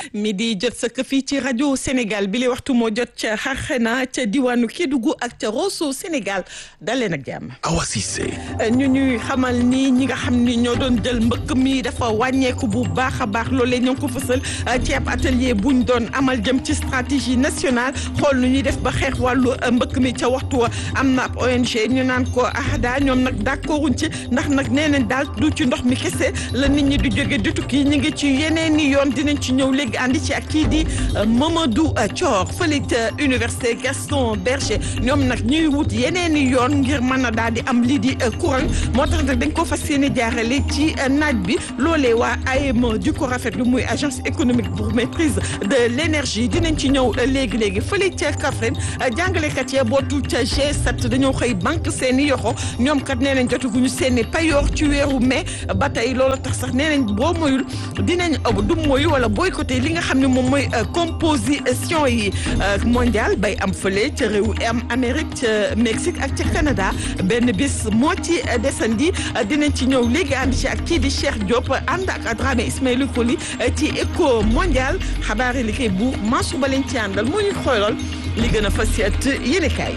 mi di jot sëkk fii ci rajo Sénégal bi li waxtu moo jot ca Xarxena ca diwaanu Kédougou ak ca Rosso Sénégal daleen ak jàmm. Awa Cissé. ñu ñuy xamal ni ñi nga xam ni ñoo doon jël mbëkk mi dafa wàññeeku bu baax a baax loolee ñoo ngi ko fësal ci ab atelier buñ doon amal jëm ci stratégie nationale xool nu ñuy def ba xeex wàllu mbëkk mi ca waxtu wa am na ab ONG ñu naan ko AHDA ñoom nag d'accorduñ ci ndax nag nee nañ daal du ci ndox mi kese la nit ñi di jóge di tukki ñu ngi ci yeneen i yoon dinañ ci ñëw léegi àndi ci ak kii di Mamadou Thior fële ca université Gaston Berger ñoom nag ñuy wut yeneen i yoon ngir mën a daal di am lii di courant moo tax nag dañ ko fas yéene jaarale ci naaj bi loolee waa AEME di ko rafetlu muy agence économique pour maîtrise de l'énergie dinañ ci ñëw léegi léegi fële ca Kaffrine jàngalekat ya bootu ca G7 dañoo xëy banque seen i yoxo ñoom kat nee nañ jotaguñu seen i payoor ci weeru mai ba tey loolu tax sax nee nañ boo moyul dinañ du moyu wala boycotté li nga xam ne moom mooy composition yi mondial bay am fële ca réew am Amérique ca Mexique ak ca Canada benn bis moo ci desandi dinañ ci ñëw léegi ànd ci ak kii di Cheikh Diop ànd ak Dramé Ismaïla Koli ci éco mondial xabaar yi li koy buur Mansour ba leen ci àndal moo ñu xoolal li gën a fas yéet yéene kaay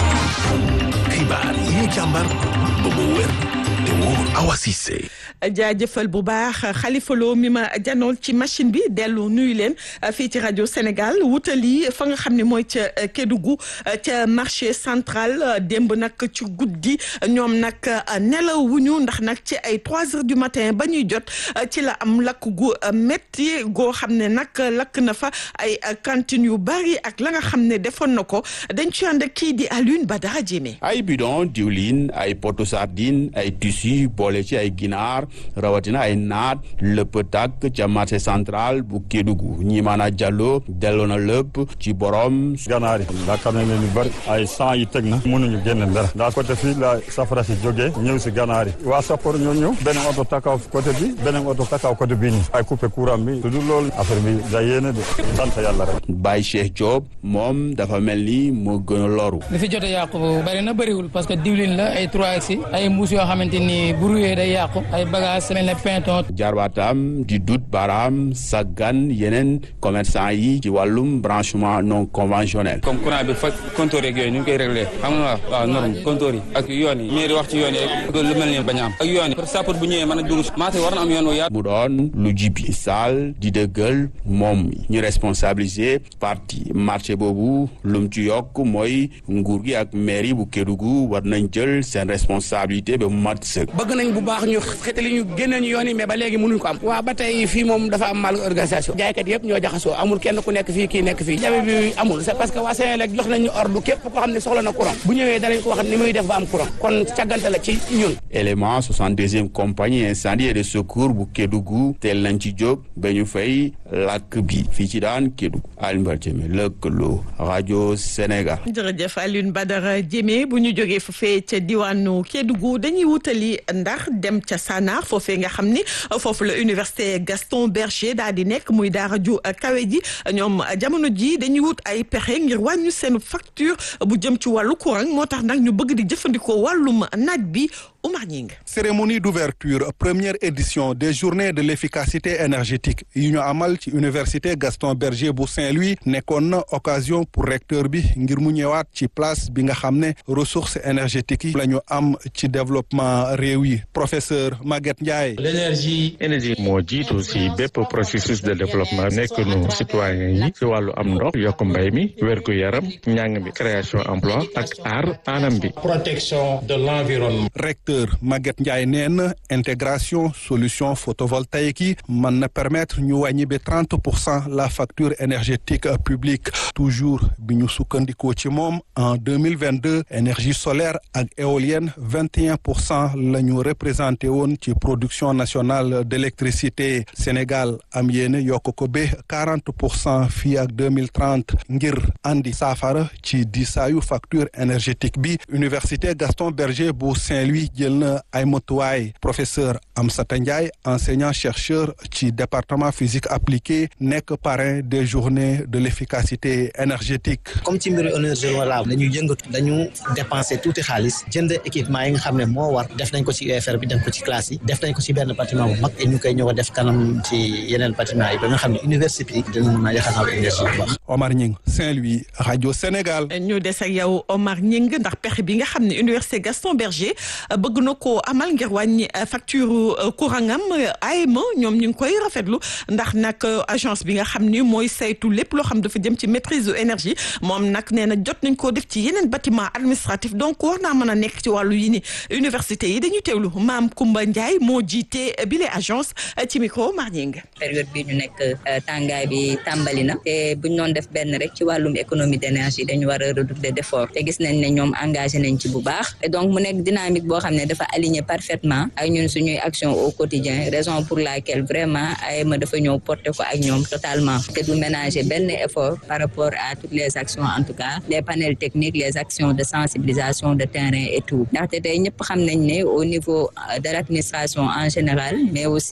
xibaar yi ñu càmbar ba mu wér te wóor Awa Cissé jaajëfal bu baax Khalifa Lo mi ma janool ci machine bi dellu nuyu leen fii ci rajo Sénégal wutali fa nga xam ne mooy ca Kédougou ca marché central démb nag ci guddi ñoom nag nelawuñu ndax nag ci ay trois heures du matin ba ñuy jot ci la am lakk gu métti goo xam ne nag lakk na fa ay cantines yu bari ak la nga xam ne defoon na ko dañ ci ànd kii di Alioune Badara Diémé. ay bidon diwlin ay poto sardine ay tissu boole ci ay ginaar. rawatina ay naat lépp tàkk ca marché central bu Kédougou ñi maana Diallo delloo na lépp ci borom. ganaar yi yaakaar nañ leen lu bëri ay sang yi teg na mënuñu génne dara daa côté fii la safara si jógee ñëw si ganaar yi waa sappoor ñoo ñëw beneen oto takaw côté bi beneen oto takaw côté bii nii ay coupé courant bi tudd loolu affaire bi da yéene de sant yàlla rek Baye Cheikh Diop moom dafa mel ni moo gën a loru li fi jot a yàqu bëri na bëriwul parce que diwlin la ay trois si ay mbuus yoo xamante ni bu ruyee day yàqu ay bagage mel ne pinton jarbaatam di dut baaraam saggan yeneen commerçant yi ci wàllum branchement non conventionnel comme courant bi fa compteur yeeg yooyu ñu ngi koy réglé xam nga waaw waaw norme compteur yi ak yoon yi mairie wax ci yoon yi rek lu mel ni bañ a am ak yoon yi pour sapeur bu ñëwee mën a dugg marché war na am yoon wu yaatu mu doon lu jibi saal di dëggal moom ñu responsabiliser parti marché boobu lum ci yokk mooy nguur gi ak mairie bu Kédougou war nañ jël seen responsabilité ba mu mat sëkk bëgg nañ bu baax ñu xetali ñu génne ñu yoon yi mais ba léegi mënuñ ko am waaw ba tey fii moom dafa am mal organisation jaaykat yëpp ñoo jaxasoo amul kenn ku nekk fii kii nekk fii jabe bi amul c'est parce que waa Sénélec jox nañu ordre képp koo xam ne soxla na courant bu ñëwee danañ ko wax ni muy def ba am courant kon càggante la ci ñun élément 62e compagnie incendie et de secours bu Kédougou teel nañ ci jóg ba ñu fay làkk bi fii ci daan Kédougou Alioune Badara Diémé lëkkaloo rajo Sénégal jërëjëf Alioune Badara Diémé bu ñu jógee foofee ca diwaanu Kédougou dañuy wutali ndax dem ca Sanar foofee nga xam ni foofu la université Gaston Berger daal di nekk muy daara ju kawe ji ñoom jamono ji dañuy wut ay pexe ngir wàññi seen facture bu jëm ci wàllu courant moo tax nag ñu bëgg di jëfandikoo wàllum naaj bi Oumar Ñing cérémonie d'ouverture première édition des journées de l'efficacité énergétique yi ñu amal ci université Gaston Berger bu Saint-Louis nekkoon na occasion pour recteur bi ngir mu ñëwaat ci place bi nga xam ne ressources énergétiques yi la ñu am ci développement réew yi professeur Maguette Ndiaye. l'énergie énergie moo jiitu si bépp processus de développement nekk nu citoyen yi si wàllu am ndox yokk mbay mi wérgu yaram njàng mi création emploi ak aar anam bi. protection de l'environnement. recteur Maguette Ndiaye nee na intégration solution photovoltaïque yi mën na permettre ñu wàññi ba trente pour cent la facture énergétique publique toujours bi ñu sukkandikoo ci moom en deux mille vingt deux énergie solaire ak éolienne vingt et un pour cent la ñu représenté woon ci production nationale d'électricité Sénégal am yéene yokk ko ba quarante pour cent fii ak deux mille trente ngir andi saafara ci diisaayu facture énergétique bi université Gaston Berger bu Saint-Louis jël na ay motuwaay professeur Amsata Ndiaye enseignant chercheur ci département physique appliquée nekk parrain des journées de l'efficacité énergétique. comme ci mbiru énergie renouvelable dañu yëngatu dañu dépenser tuuti xaalis jënd équipement yi nga xam ne moo war def nañ ko ci UFR bi def ko ci classe yi def nañ ko ci benn bâtiment bu mag et ñu koy ñëw a def kanam ci yeneen bâtiment yi ba nga xam ne université yi dina mën a yaxanal énergie bu baax. Omar Ñing Saint-Louis rajo Sénégal. ñu des ak yow Omar Ñing ndax pexe bi nga xam ne université Gaston Berger bëgg na koo amal ngir wàññi facture courant am AEME ñoom ñu ngi koy rafetlu ndax nag agence bi nga xam ni mooy saytu lépp loo xam dafa jëm ci maîtrise de énergie moom nag nee na jot nañ koo def ci yeneen bâtiment administratif donc war naa mën a nekk ci wàllu yi ni université yi dañuy teewlu maam Koumba Ndiaye moo jiite bile agence ci micro Mar Ñing période bi ñu nekk tàngaay bi tàmbali na te buñ doon def benn rek ci wàllum économie d'énergie dañu war a redoubler d'effort te gis nañ ne ñoom engagé nañ ci bu baax et donc mu nekk dynamique boo xam ne dafa aligné parfaitement ak ñun suñuy action au quotidien raison pour laquelle vraiment AEME dafa ñëw porter ko ak ñoom totalement te du ménager benn effort par rapport à toutes les actions en tout cas les panels techniques les actions de sensibilisation de terrain et tout ndaxte tey ñëpp xam nañ ne au niveau de l'administration en général mais aussi